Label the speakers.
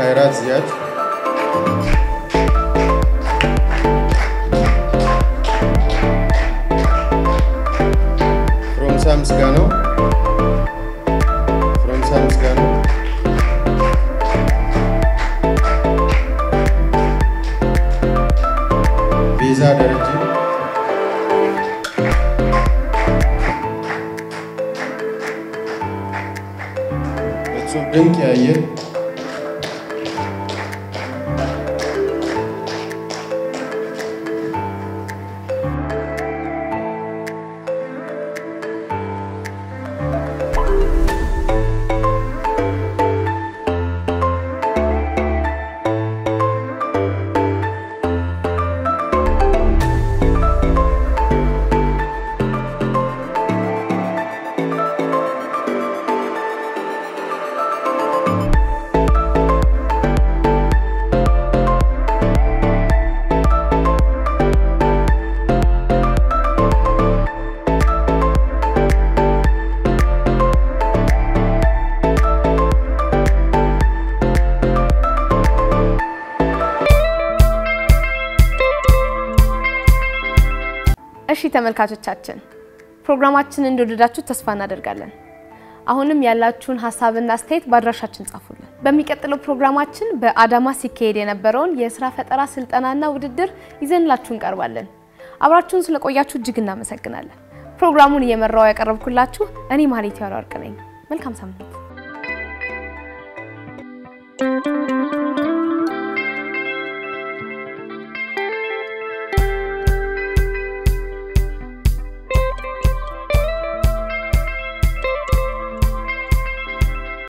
Speaker 1: ካይራት ዚያድ ፍሮምሳ ምስጋናው ፍሮምሳ ምስጋናው ቤዛ ደረጀ እጹብ ድንቅ ያየ
Speaker 2: እሺ ተመልካቾቻችን ፕሮግራማችንን እንደወደዳችሁ ተስፋ እናደርጋለን። አሁንም ያላችሁን ሀሳብና አስተያየት በአድራሻችን ጻፉልን። በሚቀጥለው ፕሮግራማችን በአዳማ ሲካሄድ የነበረውን የስራ ፈጠራ ስልጠናና ውድድር ይዘንላችሁ እንቀርባለን። አብራችሁን ስለቆያችሁ እጅግ እናመሰግናለን። ፕሮግራሙን እየመራው ያቀረብኩላችሁ እኔ ማህሌት ያወርቅ ነኝ። መልካም ሳምንት